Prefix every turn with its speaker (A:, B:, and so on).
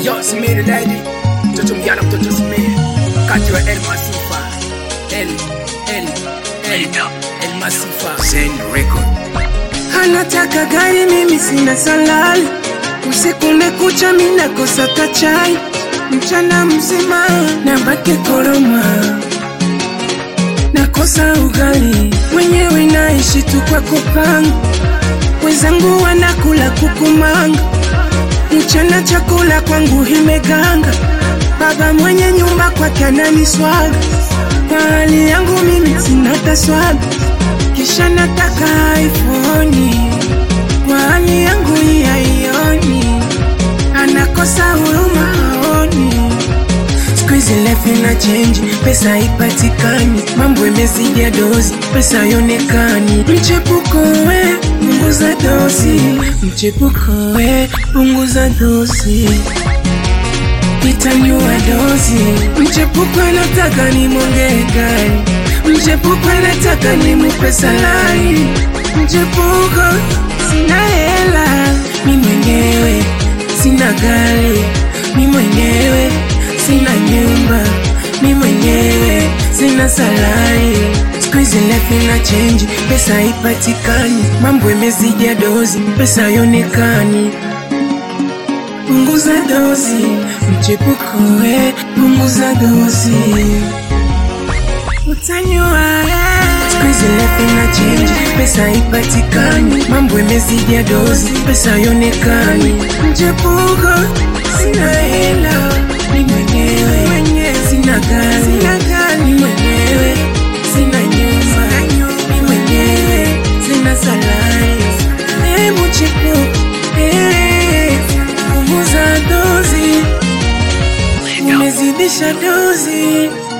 A: Yo, Smiri lady, mtoto mjana, mtoto Smiri, kati wa El Masifa, El, El, El, El Masifa, Zen Record.
B: Anataka gari, mimi sina salali. Usiku umekucha, mimi nakosa kachai. Mchana mzima nabaki koroma, nakosa ugali. Mwenyewe naishi tu kwa kupanga, wenzangu wanakula kukumanga. Mchana chakula kwangu imeganga, baba mwenye nyumba kwake ananiswaga. Kwa hali yangu mimi sina taswaga, kisha nataka iPhone. Kwa hali yangu hii haioni, anakosa huruma haoni. Siku hizi life ina change, pesa haipatikani, mambo imezidia dozi, pesa haionekani. Mchepuko we, punguza dozi, mchepuko we, punguza dozi itanyua dozi. Mchepuko anataka nimwongee gari, mchepuko anataka nimupe salari. Mchepuko sina hela, mi mwenyewe sina gari, mi mwenyewe sina nyumba, mi mwenyewe sina salari. Siku hizi life ina change, pesa haipatikani, mambo imezidia dozi, pesa haionekani punguza dozi, mchepuko we, punguza dozi, utanywa siku hizi life ina change, pesa haipatikani, mambo imezidia dozi, pesa haionekani. Mchepuko sina hela, ni mwenyewe mwenyewe, sina gari, sina gari, ni mwenyewe sina nyumba, ni mwenyewe sina salari. Eh, mchepuko eh, punguza dozi, umezidisha dozi.